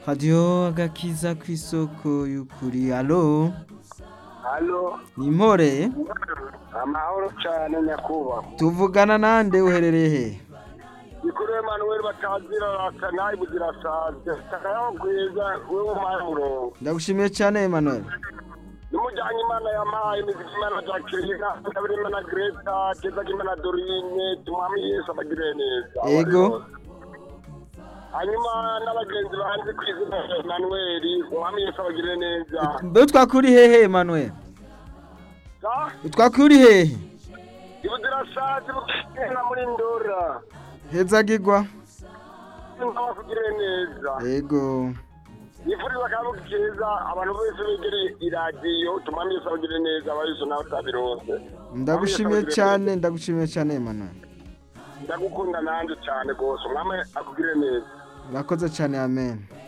radiyo agakiza ku isoko y'ukuri alo hano ni impore amahoro cyane nyakubahwa tuvugana nande uherereye he bikuru emanuweli batazira nawe bugira saze kakayaho bwiza we w'umuhaye umurongo ndagushimiye cyane Emmanuel n'umujyanye imana yampaye imiziki imana jacqueline ndabona imana greta keza imana dorine tumwami yesu abagire neza Ego. hanyuma n'abagenzi banzi ku izina rya emanuweli umwami yesu abagire neza mbe twakuri hehe Emmanuel sa twakuri hehe ibugira saze bukina muri ndora hezagirwa n'umwami abagire neza yego nifuriza akabu keza abantu bose begereye iradiyo tumwami yesu abagire neza abayesu nawe utabirose ndagushimiye cyane ndagushimiye cyane Emmanuel ndagukunda nanjye cyane rwose umwami akugire neza urakoze cyane amen